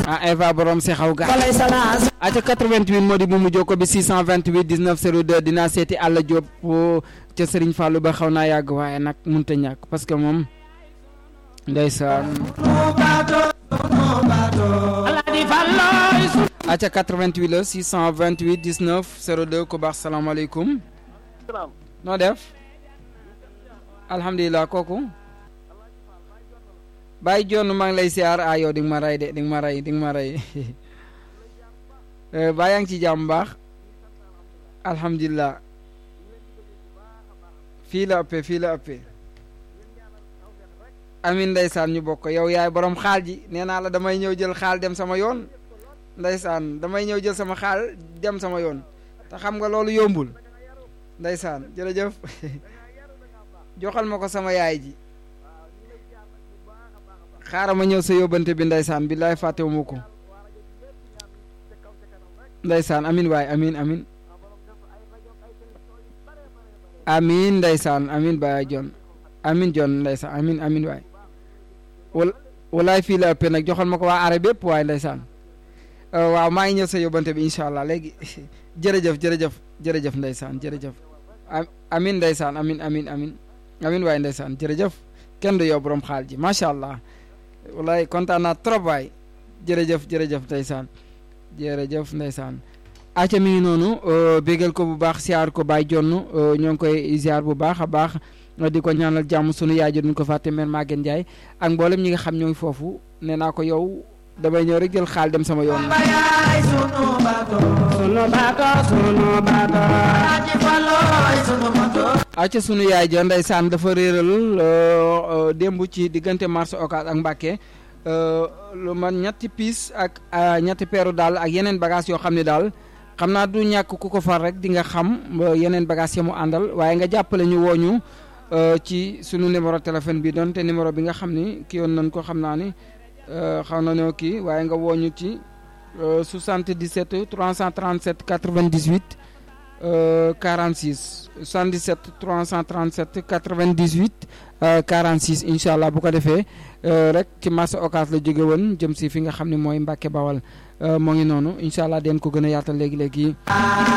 ah Eva borom si xaw ga aca 88 moo di bu mu jokko bi 628 19 02 dinaa seeti Alla Diop ca Serigne Fallou ba xaw naa yàgg waaye nag mënut a ñàkk parce que moom ndeysaan aca 88 la 628 19 02 ku baax salaamaaleykum noo def alhamdulilah kooku Baye John maa ngi lay siyaar ah yow di nga ma rey de di nga ma rey di nga ma rey baa yaa ngi ci jàmm baax alhamdulilah fii la ëppee fii la ëppee amin ndeysaan ñu bokk yow yaay borom xaal ji nee naa la damay ñëw jël xaal dem sama yoon ndeysaan damay ñëw jël sama xaal dem sama yoon te xam nga loolu yombul ndeysaan jërëjëf joxal ma ko sama yaay ji xaaral ma ñëw sa yóbbante bi ndeysaan billaay fàttewu ma ko ndeysaan amin waay amin amin amin ndeysaan amin baay jon amin jon ndeysaan amin amin waay wal walaay fii la ëppee nag joxal ma ko waa are bépp waay ndeysaan waaw maa ngi ñëw sa yóbbante bi incha allah léegi jërëjëf jërëjëf jërëjëf ndeysaan jërëjëf amin ndeysaan amin amin amin amin waay ndeysaan jërëjëf kenn du yow borom xaal ji macha allah walaay kontaan naa trop waay jërëjëf jërëjëf ndeysaan jërëjëf ndeysaan aca mi ngi noonu bégal ko bu baax siyaar ko Baye Jonn ñoo ngi koy ziar bu baax a baax di ko ñaanal jàmm sunu yaay ji duñ ko fàtte mère Maguette Ndiaye ak mboolem ñi nga xam ñoo ngi foofu nee naa ko yow damay ñëw rek jël xaal dem sama yoon aca sunu yaay ja ndeysaan dafa réeral démb ci diggante marché Ocass ak Mbàkke lu man ñetti piis ak ñetti peeru daal ak yeneen bagage yoo xam ne daal xam naa du ñàkk ku ko far rek di nga xam yeneen bagage ya mu àndal waaye nga jàppale ñu wooñu ci sunu numéro téléphone bi doon te numéro bi nga xam ni kii yoon nañ ko xam naa ni xaw na ñoo kii waaye nga wooñu ci 77 337 98 46 77 337 98 46 incha allah bu ko defee rek ci marché Ocass la jóge woon jëm si fi nga xam ne mooy Mbàkke Bawal moo ngi noonu incha allah den ko gën a yaatal léegi léegi.